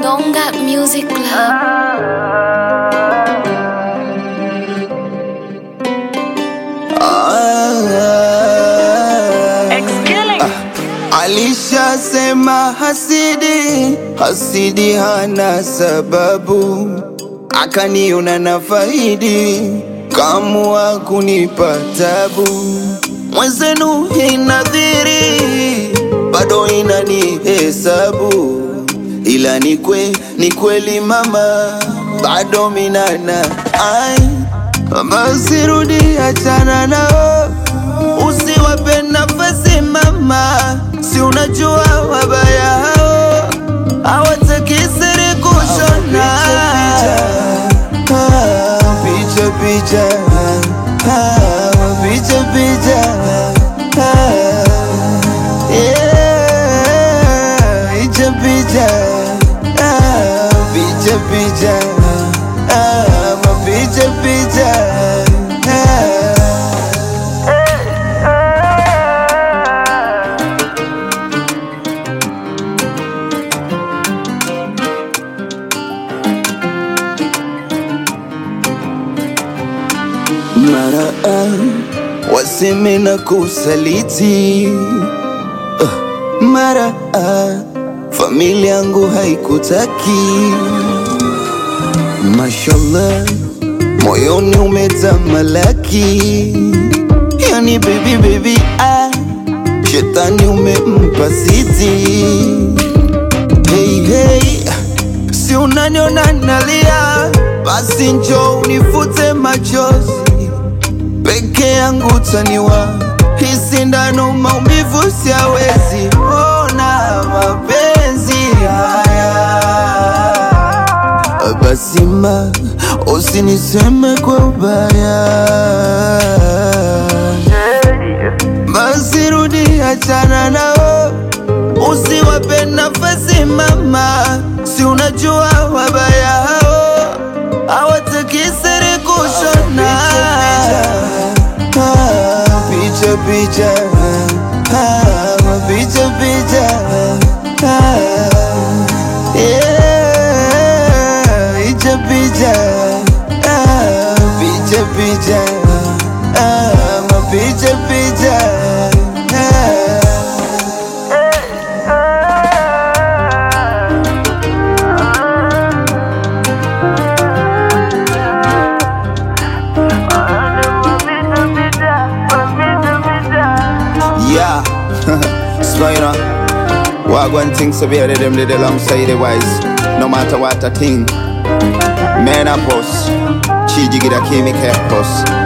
Gonga Music Club. Alishasema hasidi, hasidi hana sababu, akaniona na faidi, kamua kunipa tabu. Mwenzenu inadhiri, bado inanihesabu, ila ni kwe, ni kweli mama, bado minana ai basi rudi, achana nao, usiwape nafasi mama, si unajua wabaya hao hawataki siri kushona picha picha ah, picha picha ah, yeah, picha picha ah, picha picha ah, mapicha picha ah. mara ah, waseme na kusaliti Ah, mara ah, familia yangu haikutaki mashallah moyoni umetamalaki yani baby baby ah, shetani umempa siti hey, hey, si unaniona nalia basi njo unifute machozi peke yangu taniwa hisi ndano maumivu siawezi ona mapenzi haya basi ma usiniseme kwa ubaya basi rudi achana nao usiwape nafasi mama si unajua wabaya hao hawataki siri kushona Ah, picha picha ah, mapicha picha ah, yeah, picha picha ah, picha picha ah, mapicha picha ah. Yeah, Spider. Wagwan things so better them did alongside the wise. No matter what I think. Man, I post. Chiji get a chemical post.